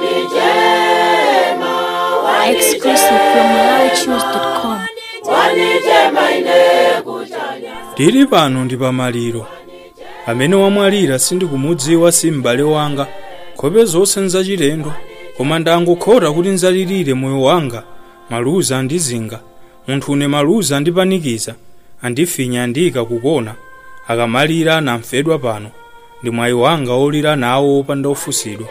Exclusive from MalawiChoose.com. tili pano ndi pamaliro amene wamwalira sindikumudziwa si m'bale wanga nkhope zonse nzachilendo koma ndangokhota kuti nzalirire moyo wanga maluza andizinga munthu une maluza andipanikiza andifinya andiyika kukona akamalira anamfedwa pano ndi mwayi wanga olira nawo opanda ofusidwa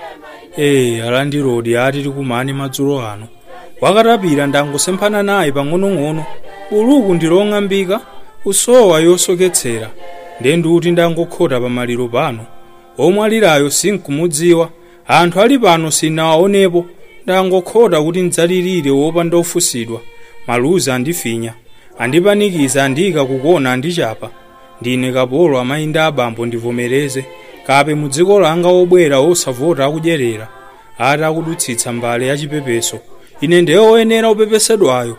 ee alandirodi ati tikumane madzulo ano wakatapira ndangosemphana naye pang'onong'ono buluku ndilong'ambika usowa yosoketsera ndiye ndikuti ndangokhota pamaliro pano omwalirayo sinkumudziwa anthu ali pano sinawaonepo ndangokhota kuti ndzalirire wopanda ofusidwa maluza andifinya andipanikiza andiyika kukona andichapa ndine kapolo amayi ndi abambo ndivomereze kape mu dziko langa obwera osavota akudyerera ati akudutsitsa mbale yachipepeso ine ndiye oyenera opepesedwayo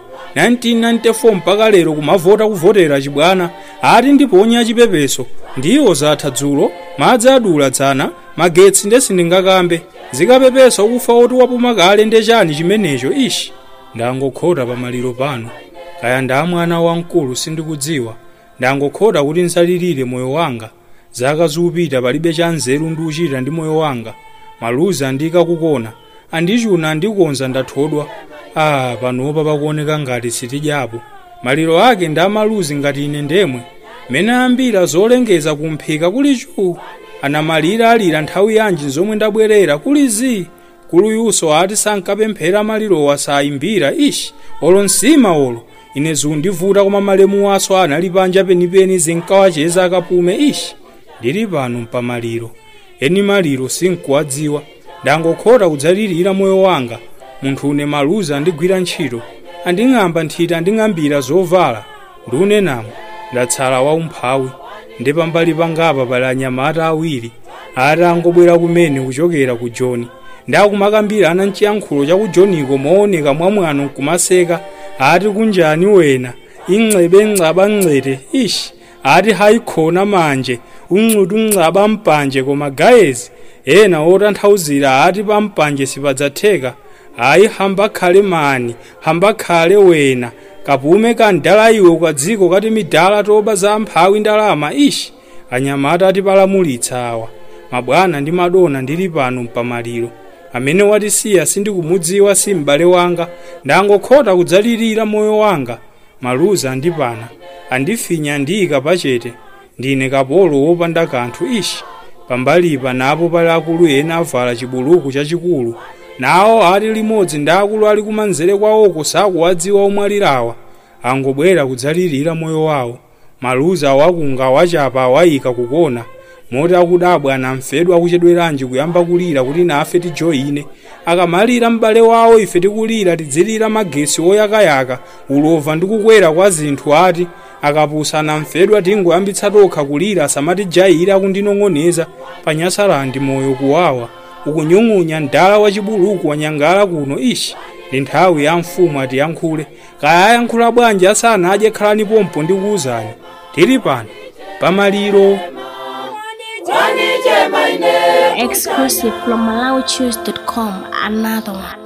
1994 mpaka lero kumavota kuvotera chibwana ati ndiponya chipepeso ndiwo zatha dzulo madzi adula dzana magetsi nde sindingakambe zikapepeso ukufa oti wapuma kale nde chani chimenecho ishi ndangokhota pamaliro pano kaya nda mwana wamkulu sindikudziwa ndangokhota kuti nsalirire moyo wanga zaka zikupita palibe cha nzeru ndiuchita ndi moyo wanga maluza andika kukona andichuna andikonza ndathodwa ah panopa pakuoneka ngati sitidyapo maliro ake ndi amaluzi ngati ine ndemwe mene ambira zolengeza kumphika kuli chuu anamalira alira nthawi yanji zomwe ndabwerera kuli zi kuluyuso ati sankapemphera malirowa sayimbira ishi olo nsima olo ine zundivuta koma malemu waso anali panja penipeni zinkawacheza akapume ishi ndili pano mpamaliro eni maliro sinkuwadziwa ndangokhota kudzalirira moyo wanga munthu une maluza andigwira ntchito anding'amba nthiti anding'ambira zovala ndiunenamo ndatsala waumphawi ndi pambali pangapa pali anyamata awiri ati angobwera kumene kuchokera ku joni ndakumakambira ana mchiyankhulo cha ku joniko mooneka mwamwano nkumaseka ati kunjani wena ingcebe ngcaba ngcete ishi ati hayikhona manje uncuti uncaba mpanje koma gayezi ena otanthauzira ati pampanje sipadzatheka ayi hambakhale mani hambakhale wena kapume kandala iwe kwa dziko kati midala toba za amphawi ndalama ishi anyamata atipalamulitsa awa mabwana ndi madona ndili pano mpamaliro amene watisiya sindikumudziwa si m'bale wanga ndangokhota kudzalirira moyo wanga maluza andipana andifinya andiyika pachete ndine kapolo wopanda kanthu ishi pambalipa napo pali akulu ena avala chibuluku chachikulu nawo ati limodzi ndi akulu ali kumanzere kwawoko sakuwadziwa omwalirawa angobwera kudzalirira moyo wawo maluza awakunga awachapa awayika kukona moti akudabwa anamfedwa akuchedweranji kuyamba kulira kuti nafe tijoyine akamalira m'bale wawo ife tikulira tidzilira magesi oyakayaka ulova ndi kukwera kwa zinthu ati akapusa anamfedwa tingoyambitsa tokha kulira asamatijayira kundinong'oneza panyasarandi moyo kuwawa ukunyung'unya mdala wachibuluku wanyangala kuno ishi ndi nthawi ya mfumu atiyankhule kaya ayankhula bwanji asanadye khalani pompo ndikuwuzani tili pano pamaliro Exclusive from MalawiChoose.com. Another one.